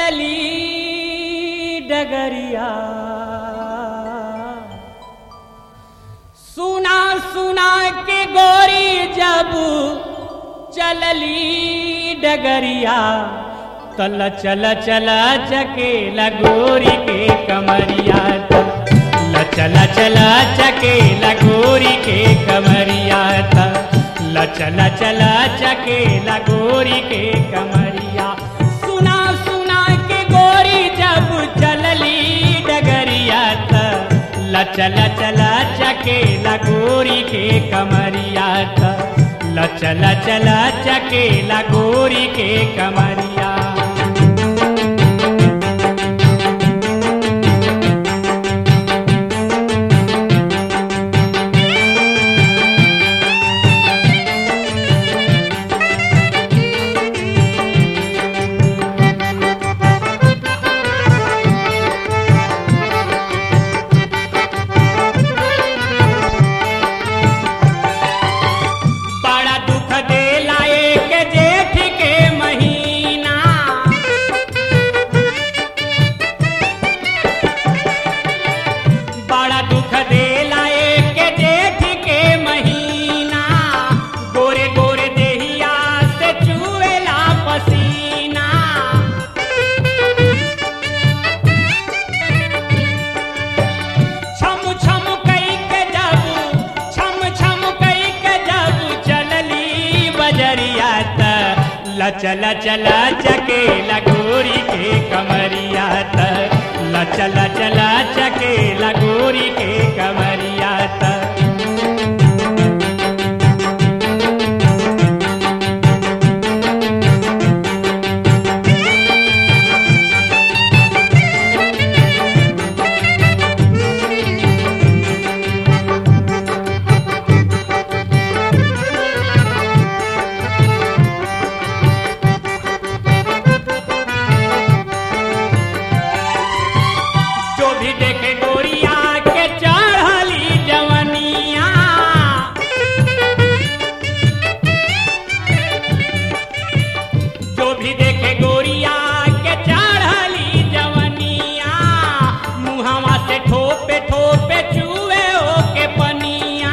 चलली डगरिया सुना सुना के गोरी जब चलली डगरिया तल चल चल चके लगोरी के कमरिया ल चल चल चके लगोरी के कमरिया ल चल चल चके लगोरी के कमरिया सुना सुना के गोरी जब चलली डगरिया त ल चल चल चके लगोरी के कमरिया त ल चल चल चके लगोरी के कमरिया बड़ा दुख देला एक जेठ के महीना बड़ा दुख देला एक जेठ के महीना गोरे गोरे देहिया से चुएला पसीना छम छम कई के जब छम छम कई के जब चलली बजरिया त ल चल चल चके लगोरी के कमरिया त ल चल चल चके लगोरी के कमरिया त जो भी देखे गोरिया के चढ़ली जवनिया जो भी देखे गोरिया के चढ़ली जवनिया मुहवा से ठोपे ठोपे चुए ओ के पनिया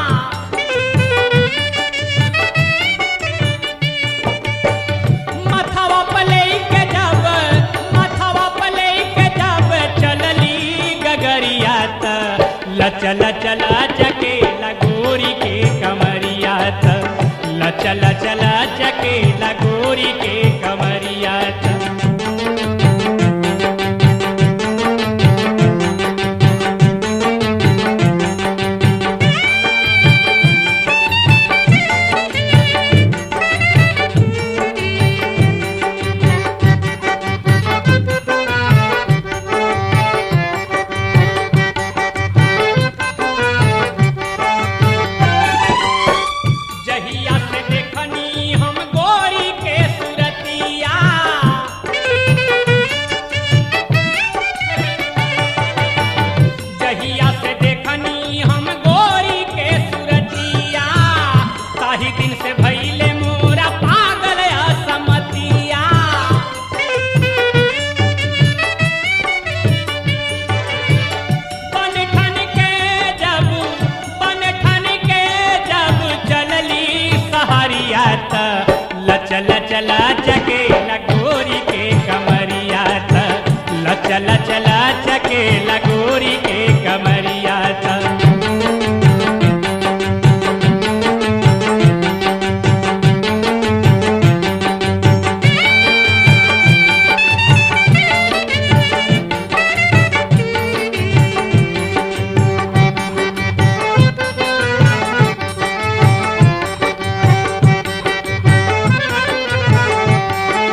मथवा पले के जब मथवा पले के जब चलली गगरिया त ल चल चल चके लगोरी के कमरिया त ल चल चल चके लगोरी के कमरिया त जहिया से देखनी हम गोरी के सुरतिया जहिया से देखनी हम गोरी के सुरतिया ताही दिन से भइले मोरा पागल असमतिया बन ठन के जब बन ठन के जब चलली सहरिया त ल चल चला चके लगोरी के कमरिया त ल चल चला चके लगोरी के कमरिया त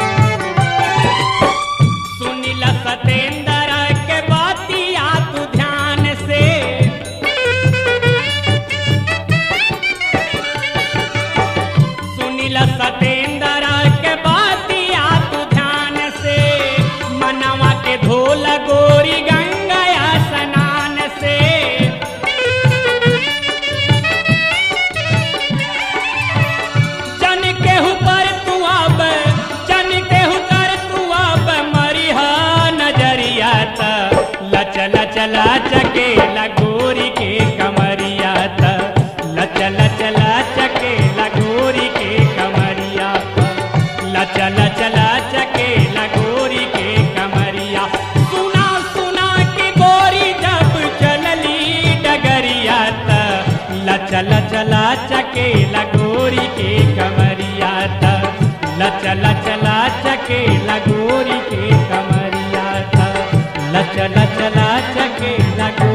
सुनिल सतेंद्र के बातिया तू ध्यान लचल चला चके लगोरी के कमरिया त लचल चला चके लगोरी के कमरिया त लचल चला चके लगोरी